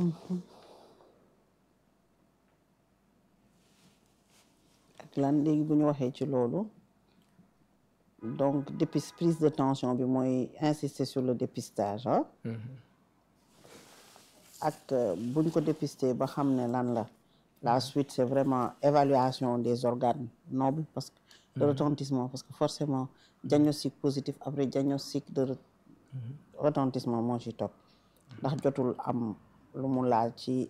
ak lan léegi bu ñu waxee ci loolu donc depuis prise de tension bi mooy insister sur le dépistage ah ak buñ ko dépister ba xam ne lan la la suite c'est vraiment évaluation des organes nobles parce que de retentissement parce que forcément diagnostic positif après diagnostic de retentissement moo ci topp ndax jotul am lu mu laal ci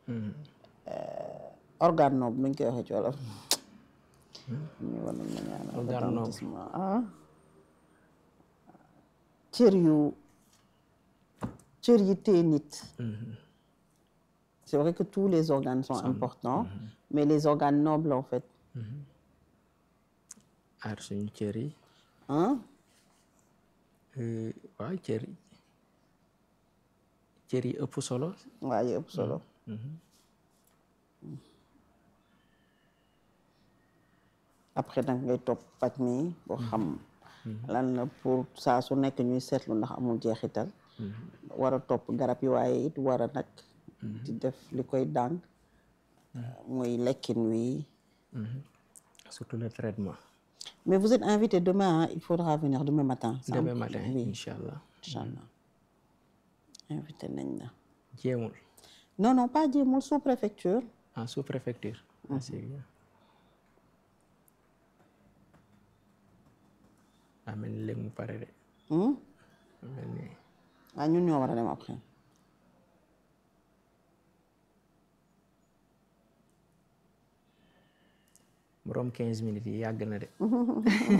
organe noble nuñ koy waxee ci wolof ñu war nañ ma ñaanal retentissement ah cër yu cër yi tee nit c'est vrai que tous les organes sont importants mais les organes nobles en fait aar suñu cër yi ah waaw cër yi cër yi ëpp solo waa yi ëpp solo après nag ngay topp paj mi boo xam lan la pour saa su nekk ñuy seetlu ndax amul jeexital war a topp garab yi waaye it war a nag di def li koy dànk muy lekkin wi surtout le traitement mais vous êtes invité demain hein? il faudra venir demain matin ça? demain matin oui incha allah inchallah invité nañ la jéemul non non pas jéemul sous préfecture en sous préfecture ah c'est bien daa mel ni léegi mu pare de hmm? mel ni ah ñun ñoo war a dem après borom quinze minutes yi yàgg na de